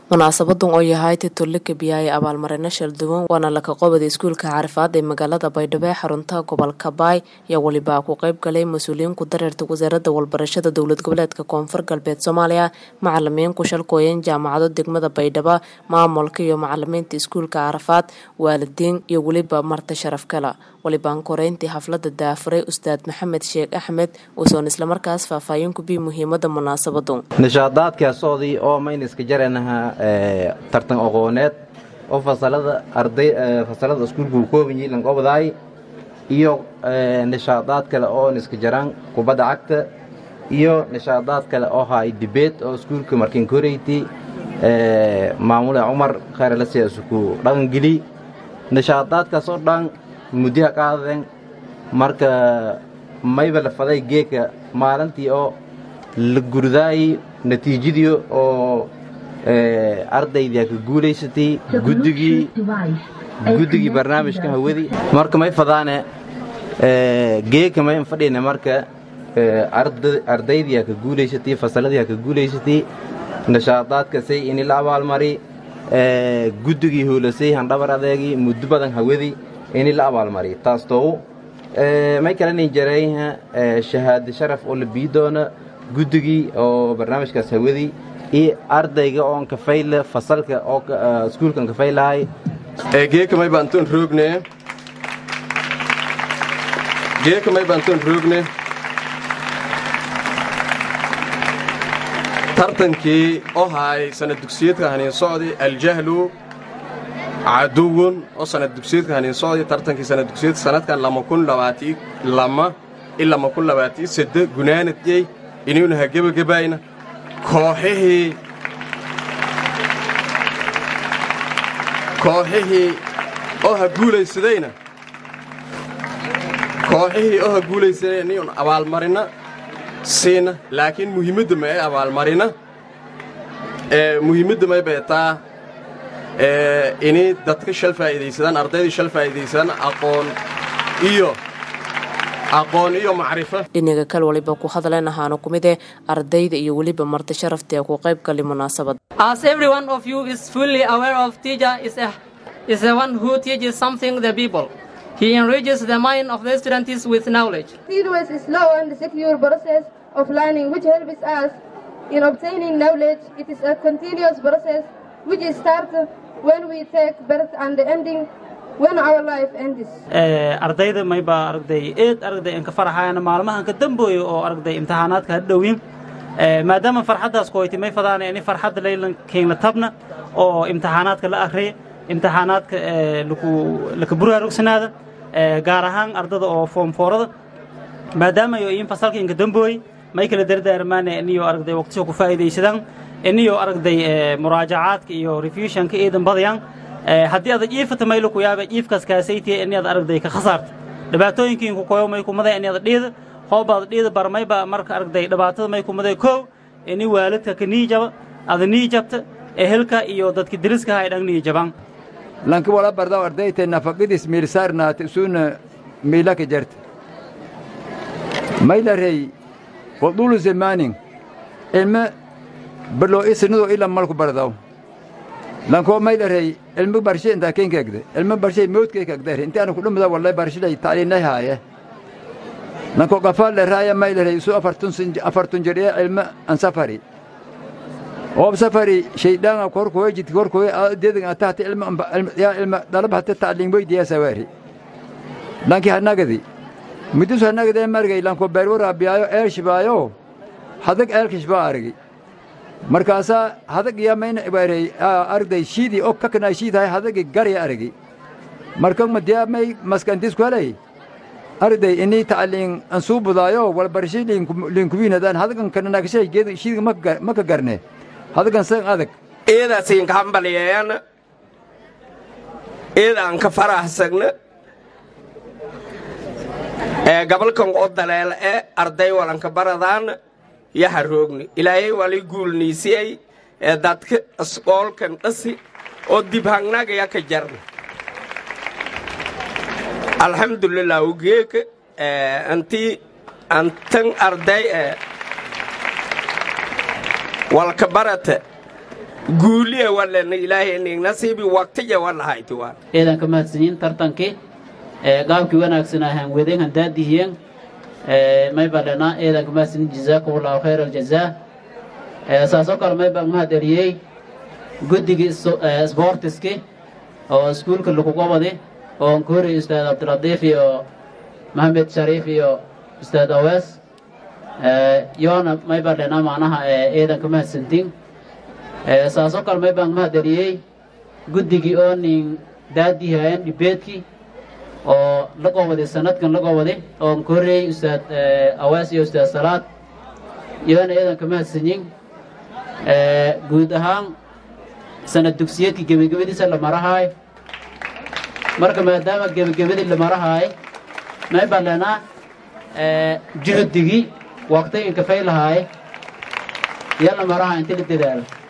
munaasabadan oo yahay titole kabiyaaya abaalmarino shalduwan waana laka qobada iskuulka carifaad ee magaalada baydhabo ee xarunta gobolka baay ayaa welibaa ku qeyb galay mas-uuliyiin ku dareerta wasaaradda walbarashada dowlad goboleedka koonfur galbeed soomaaliya macalimiin ku shalkooyan jaamacado degmada baydhabo maamulka iyo macalimiinta iskuulka carafaad waalidiin iyo weliba marti sharaf kala walibaan koreyntii xaflada daafuray ustaad maxamed sheekh axmed uusoon islamarkaas faahfaahin kubii muhiimada munaasabadu nishaadaadkaasoodii oo mayniska jaranaha tartan aqooneed oo fasalada arday fasalada iskuulka uu kooban yihi lanqobadaay iyo nishaadaad kale oo niska jaraan kubadda cagta iyo nishaadaad kale oo haay dibeed oo iskuulka markin koreyti maamule cumar khayralasiyaasuku dhaqangeli nishaadaadkaas oo dhan muddiha qaadadeen marka mayba la faday geeka maalintii oo la gurdaayi natiijadii oo ardaydii ka guulaysatay guddigii guddigii barnaamijka hawadii marka may fadaane geeka may fadhina marka ardaydii ka guulaysatay fasaladii ka guulaysatay nishaadaadkasay ini la abaalmari guddigii hoolasay handhabar adeegii muddo badan hawadii ini la abaalmari taas toogu may kalani jarayha shahaado sharaf oo la bii doona guddigii oo barnaamijkaas hawadii iyo ardayga oon kafayle fasalka oo iskuulkan kafaylahay geeka may baantoon roogne geeka may baantoon roogne tartankii oo haay sanad dugsiyeedka haniin socdi aljahlu caduwun oo sanad dugsiyeedka haniin socdi tartankii sanad dugsiyeedka sanadkan lama kun labaatii lama i lama kun labaatii sadde gunaanadyey inaynu ha gebagabayna kooxihii kooxihii oo ha guulaysadayna kooxihii oo ha guulaysaday inayun abaalmarina siina laakiin muhiimadda ma ee abaalmarina muhiimadda may beetaa inay dadka shal faa'iidaysadaan ardaydii shal faa'iidaysadaan aqoon iyo aqoon iyo macrifo dhinaga kal waliba ku hadleen ahaana ku mid eh ardayda iyo weliba marti sharafta ee ku qayb gali munaasabad As every one of you is fully aware of, teacher is a is the one who teaches something the people. He enriches the mind of the students with knowledge. Always a slow and secure process of learning which helps us in obtaining knowledge. It is a continuous process which starts when we take birth and ending when our life ends. ardayda mayba aragday eed aragday inka faraxayana maalmahan ka dambooyo oo aragday imtixaanaadka ha dhowin maadaama farxaddaas koyti may fadaana ini farxadda laylan keenla tabna oo imtixaanaadka la akhriya imtixaanaadka laka buraarugsanaada gaar ahaan ardada oo foomfoorada maadaama yo in fasalka inka dambooy may kala dardaarmaana iniyo aragday waqtisha ku faa'iidaysadaan iniyo aragday muraajacaadka iyo refusionka eedan badayaan haddii adag iifata maylo ku yaaba iifkaas kaasaytiya ini ad aragday ka khasaarta dhibaatooyinkiinku koyo may kumada ini ada dhiida hoobaad dhiida barmayba marka aragday dhibaatada may kumada kow ini waalidka ka niijaba ada niijabta ehelka iyo dadka deriska ha ay dhang niijabaan lanki wala bardaw ardayte nafaqidis miilsaarnaate isuuna miilaka jarte maylarey wadulu zemaanin ilme balo isinado ila malku bardaw lankoo maylarey ilme barshe intaa kenkeegde ilme barshay mawdkeekagdere inti ana kudhumada wallay barshilay tacliinay haaye lanko qafaale raaya maylarey isu afartun jedhee ilme an safari oob safari shaydhaanga korkoye jidki korkoye deedan atahte ilme yaa ilme dalaba hate tacliin weydiyaa sawaari lanki hanagadi midus hanagadee margay lanko beerwo raabiyaayo eel shibaayo hadag eelkishbaa argi markaasaa hadag yaa mayna ibaarey argday shiidii og kaknaa shiidahay hadagi garya argi marka madiyaa may maskantis kwalay argday inii tacliin ansuu budaayo walbarshi liinkuwiinadaan hadagan kananagashay geed shiidga maka garne hadagan san adag eedaasinka hambaliyeeyana eedaan ka faraxsagna ee gabalkan oo daleela ee arday walanka baradaan yaha roogni ilaahay wali guulniisiyey ee dadka asqoolkan dhasi oo dibhangnagaya ka jarna alxamdulilah ugeeka antii antan arday ee walka barata guuliya walena ilaahay ning nasiibi waqtiya walahayti waan eedan ka mahadsanyiin tartankii gaabkii wanaagsan ahaan wedenhan daadihiyeen may balena eedan ka mahadsanyiin jazaakum allahu khayr aljazaa saasoo kale may baan mahad eliyey guddigii sboortiski oo iskuulka laguga wadi oo nkuri ustaad cabdilatiif iyo maxamed shariif iyo ustaad awees yoona may balena macnaha eedan ka mahadsantiin saasoo kale may baan mahad eliyey guddigii oo nin daadihaayeen dhibeedkii oo la goowaday sanadkan la goowaday oo nkoreey ustaad awees iyo ustaad salaad yoona eedan ka mahadsanyin guud ahaan sanad dugsiyeedkii gebagabadiisa la marahaay marka maadaama gebagabadii la marahaay may balena juhdigii waqti inkafay lahaay iyo la marahaay inti la dadaalo